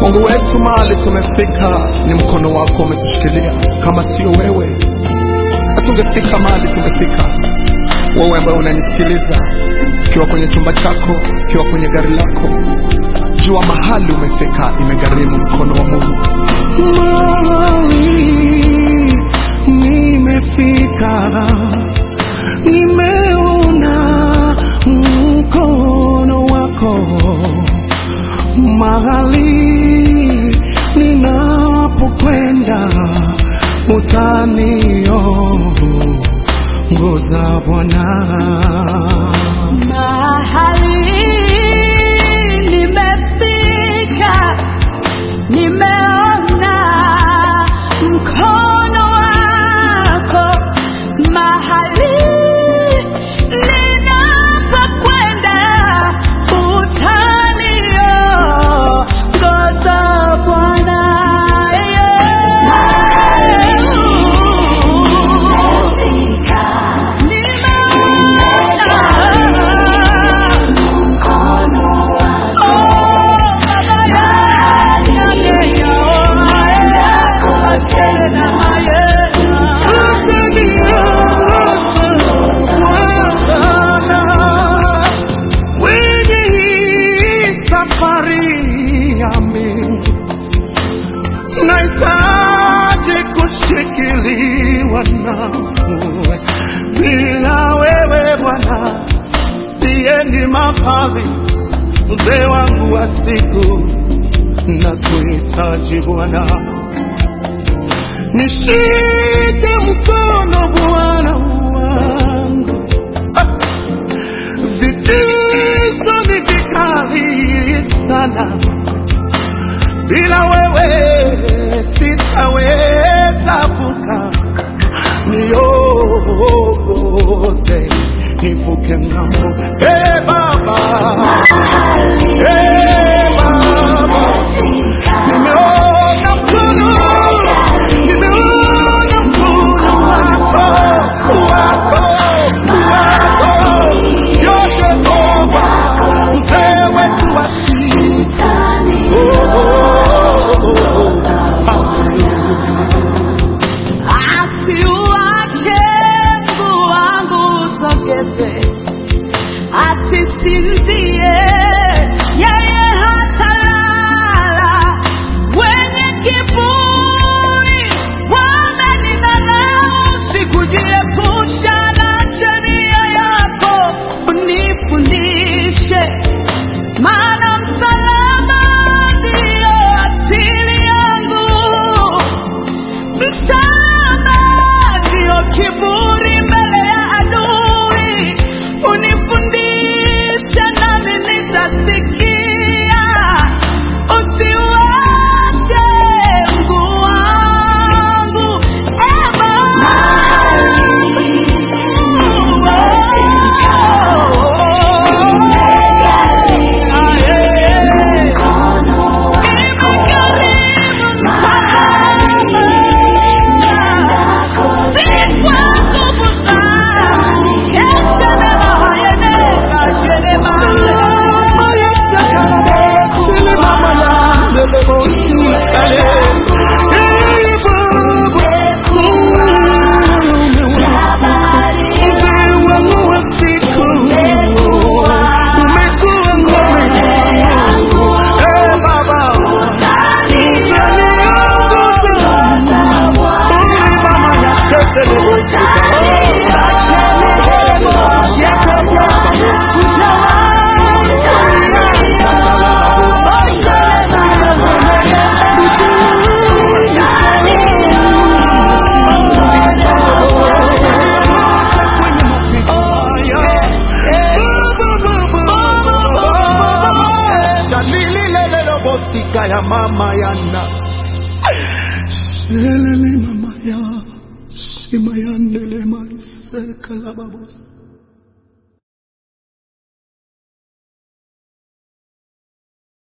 Mungu wetu, mahali tumefika ni mkono wako umetushikilia. Kama sio wewe, hatungefika mahali tumefika. Wewe ambaye unanisikiliza, ukiwa kwenye chumba chako, ukiwa kwenye gari lako, jua mahali umefika, imegharimu mkono wa Mungu. Mahali nimefika, nimeona mkono wako mahali ninapokwenda, utaniongoza Bwana. Mahali nimefika, nimeona mkono wako. Mahali ninapokwenda, utaniongoza Bwana. Kwenye hii safari yami nahitaji kushikiliwa nawe, bila wewe Bwana siendi mahali. Mzee wangu wa siku, nakuhitaji Bwana, nishike mkono Bwana wangu vitisho ni vikali sana, bila wewe sitaweza vuka. Niongoze nivuke ng'ambo, e Baba, e Baba, nimeona mkono, nimeona mkono wako, wako, wako, yote Baba, mzee wetu wa siku. Oh, oh, oh, Asiuache mguu wangu usogeze, asisinzie yeye hatalala. Wenye kiburi wamenidharau, sikujiepusha na sheria yako. Unifundishe, maana msalaba ndio asili yangu. Msalaba ndio kiburi mbele ya adui. Unifundishe nami nitasikia. Usiuache mguu wangu, e ya mama yana Shelele mama ya Simayandele maiseka la babos